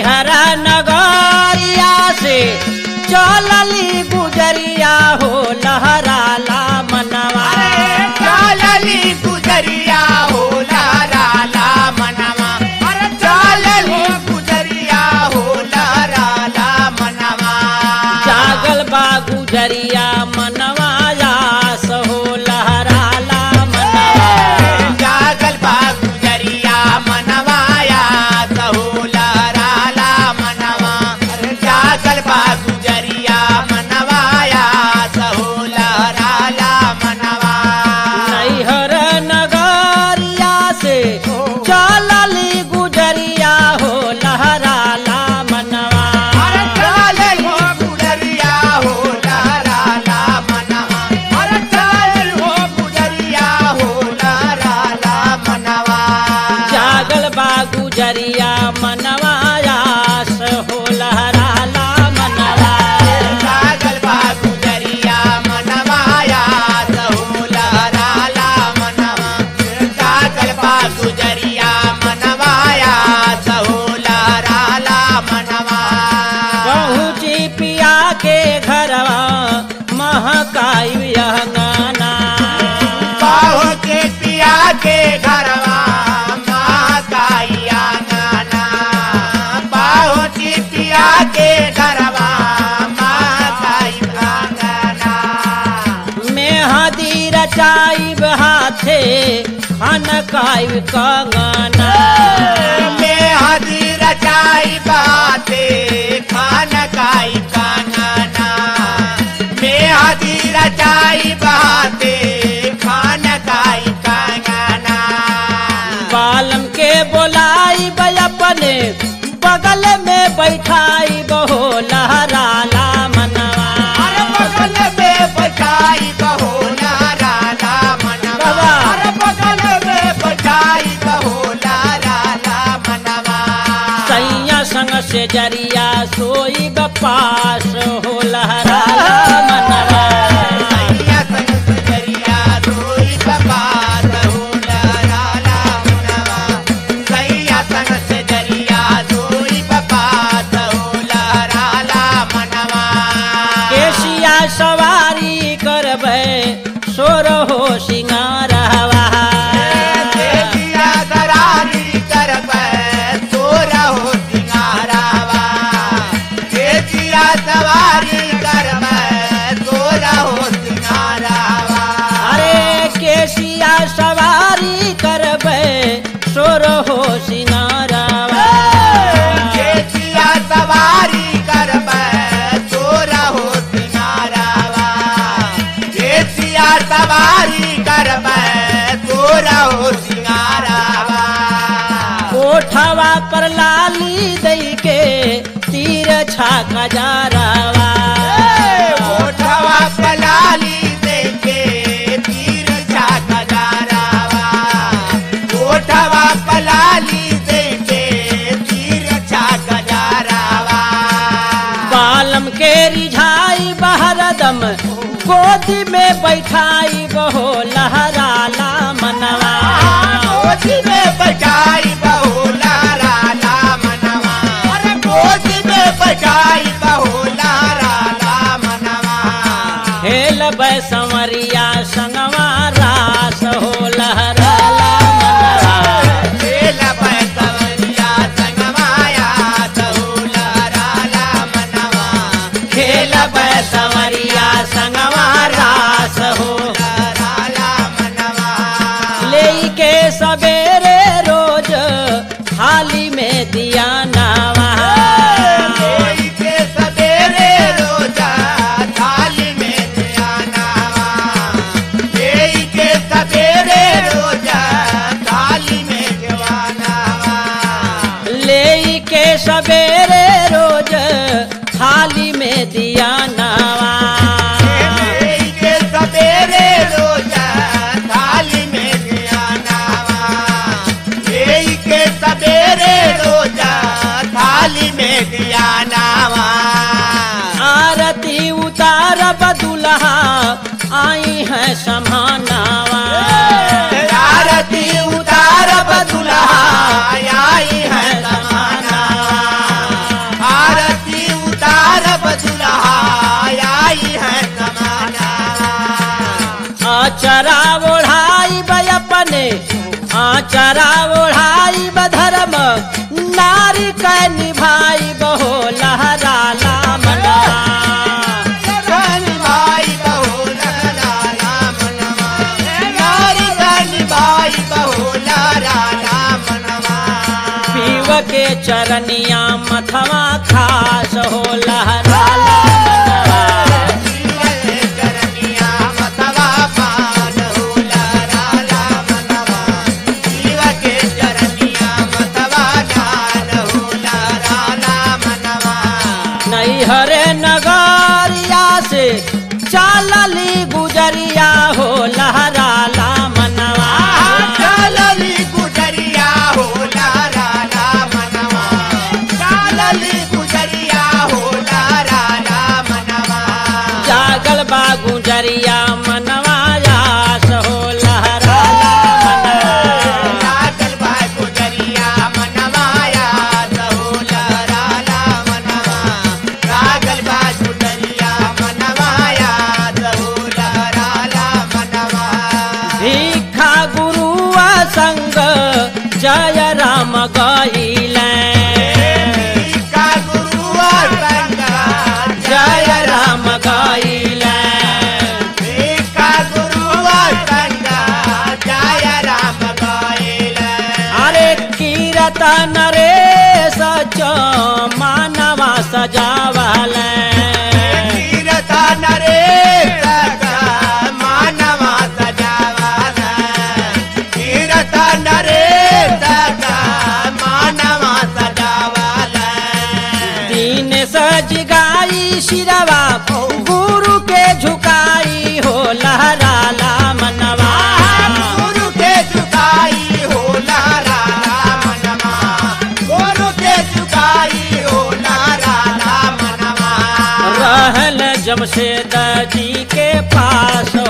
नैहर नगरिया से चलली गुजरिया हो लहराला मनवा चालली गुजरिया हो लाराला मनवा अरे चालली गुजरिया हो लाराला मनवा जागल बा गुजरिया मनवा यास हो लहराला मनवा जागल बा गुजरिया मनवाया सहू लाराला मनवा अरे जागल बा गुजरिया मनवाया सहू लाराला मनवा नैहर नगरिया से चलली गुजरिया हो लहराला मनवा अरे चालल हो गुजरिया हो लाराला मनवा अरे चालल हो गुजरिया हो लाराला मनवा जागल बा गुजरिया मनवा यास हो लहराला मनवा जागल बा गुजरिया मनवाया सहू लाराला मनवा जागल बा गुजरिया मनवाया सहू लाराला मनवा पहुँची पिया के घरवा महकाई अंगना बाहो के पिया के घरवा महाकाइया गाना बाहो के पिया के घरवा महाकाई गाना मेहदी रचाई हाथे खनकाई कंगना में हदी रचाई बाते खान काई काना में हदी रचाई बाते खान काई काना बालम के बोलाई अपने बगल में बैठाई बहो लहराला मनवा अरे बगल में बचाई बहो लाराला मनवा बाबा। अरे बगल में बचाई बहो लाराला मनवा सैया संग से जरिया सोई बपास हो लहराला मनवा सैया संग सजरिया रोई बाबा रहू लाराला मनवा सैया संग सजरिया रोई बाबा रहू लाराला मनवा केसिया सवारी करबै सोर हो सिंगारवा देविया दरारी करबै तोरा हो सिंगारावा देविया सवारी करबै तोरा हो सिंगारावा अरे केसिया सवारी करबै सोर हो सिंगारवा देविया सवारी करबै तोरा हो सिंगारावा देविया सवारी करबै तोरा हो सिंगारावा कोठवा पर लाली दई के तीर छाका जारवा ओठवा पलाली देखे तीर छाका जारावा ओठवा पलाली देखे तीर छाका जारावा बालम के रिझाई बहरदम गोदी में बैठाई बहो लहराला मनवा गोदी में बजाई बहुला राला मनवा अरे गोदी में बजाई बहुला राला मनवा खेल बैसमरिया संगवा रास हो लहराला मनवा खेल बैसवरिया संगमाया बहुला राला मनवा खेल बैसमरिया संगवा रास हो राला मनवा ले के सवेरे रोज थाली में दिया नावा कोई के सवेरे रोजा थाली में ध्यानावा कोई के सवेरे रोजा थाली में ध्यानावा ले के सवेरे रोज थाली में दिया नावा कोई के सवेरे रोजा थाली में ध्यानावा कोई के सवेरे रोजा थाली में ध्यानावा आरती उतार बदुल्हा आई है समानावा आरती उतार बदुल्हा आई है समाना आचरा ओढ़ाई बधर्म नारी क निभाई बहो लहराला मनवा कनि भाई बहुला राला मनवा नारी कनि भाई बहुला राला मनवा पीव के चरनिया मथवा खास हो लहराला मनवा जीवन करनिया मतवा पान होला राला मनवा जीव के चरनिया मतवा दान होला राला मनवा नैहरे नगरिया से चालली गुजरिया हो लहराला मनवा चालली गुजरिया होला राला मनवा चालली गुजरिया होला राला मनवा जागल बा गुजरिया मनवा यास हो लहराला मनवा लागल बा गुजरिया मनवा याद होला राला मनवा लागल बा गुजरिया मनवा याद होला राला मनवा भिखा गुरुआ संग जय राम गईले का गुरुआ संगा जय राम गईले का गुरुआ संगा जय राम गायला अरे कीरतन रे सच मानवा सजावले कीरता नरे सगा मानवा सजावाला कीरता नरे सगा मानवा सजावाला दीन सज गाई शिरवा गुरु के झुकाई हो लहराला मनवा गुरु के झुकाई हो लारा मनवा गुरु के झुकाई हो लारा मनवा रहल जमशेद जी के पास